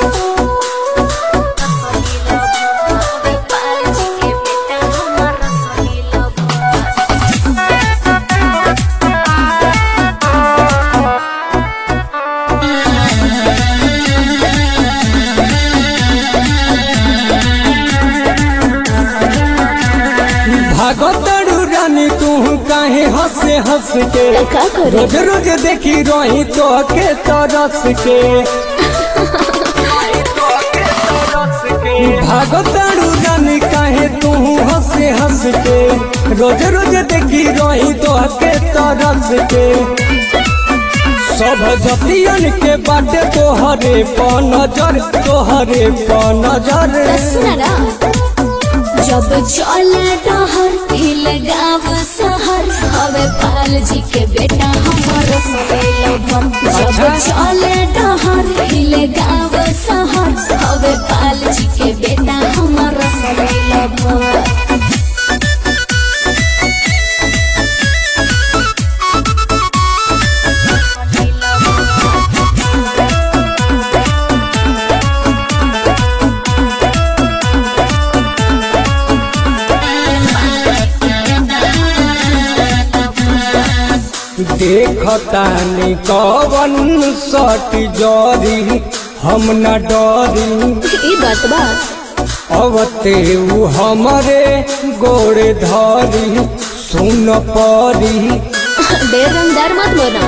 भागतड़ू रानी तू काहे हंसे हंस के का करे रोज रोज देखी रही तो के तरस के भागतड़ू रानी काहे तू हंसे हंस के रोज रोज देखी रही तो के तरस के सब जतियन के बाटे तोहरे प नजर तोहरे प नजर सुनरा जब चले डहर हिल गाँव शहर हवे पाल जी के बेटा हमर सवेल भर जब अच्छा। चले डहर हिल गाँव शहर हवे पाल जी के बेटा हमर सवेल भर देखतानी कवन सट जरी हम न डरी ई बात बा अवते उ हमरे गोड़ धरी सुन परी देर रंगदार मत बना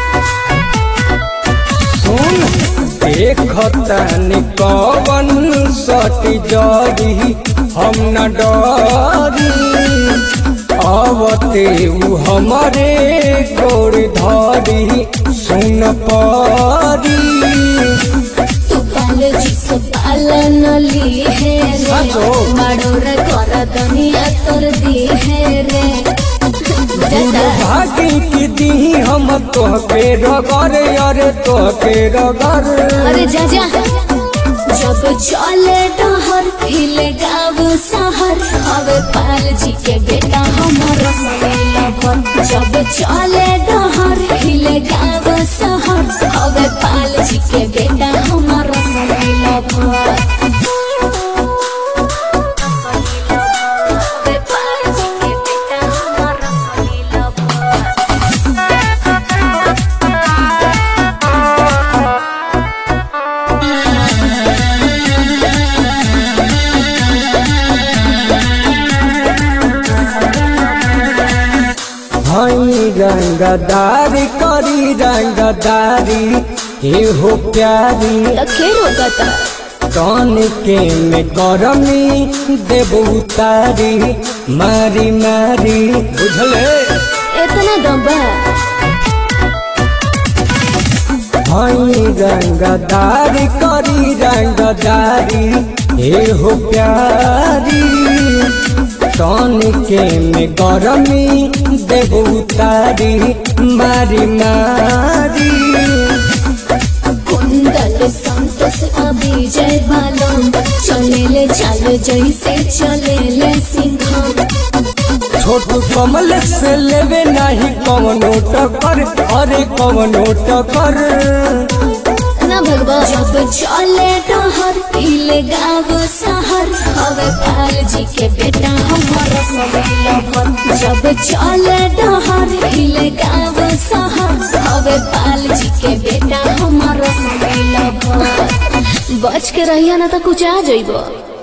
सुन देखतानी कवन सट जरी हम न डरी अवते उ हमरे गोड़ धरी सुन परी तू पाल जी से पालन ली है रे साचो। माडोर कर दुनिया तोर दी है रे जता भागी की दी हम तोहके रगर अरे तोहके रगर अरे जा जा जब चले डहर हिले गाँव शहर हवे पाल जी के बेटा हमर सवेला भर जब चले डहर हिले गाँव शहर हवे पाल जी के बेटा हमर सवेला भर हवे पाल जी के बेटा हमर सवेला भर हई रंगदारी करी रंगदारी हे हो प्यारी तो खेर होगा था कान के में गरमी देबू तारी मारी मारी बुझले इतना दबा हई रंगदारी करी रंगदारी हे हो प्यारी कान के में गरमी देबू तारी मारी मारी कुंदल संतोष अभी जय बालम चले ले चल जैसे चले ले सिंघम छोटू कमल से लेवे नहीं कवनो टकर अरे कवनो टकर ना भगवा जब चले डहर हिले गाँव शहर हवे पाल जी के बेटा हमर सवेला भर जब चले डहर हिले गाँव शहर हवे पाल जी के बेटा हमर सवेला भर बच के रहिया ना तो कुछ आ जइबो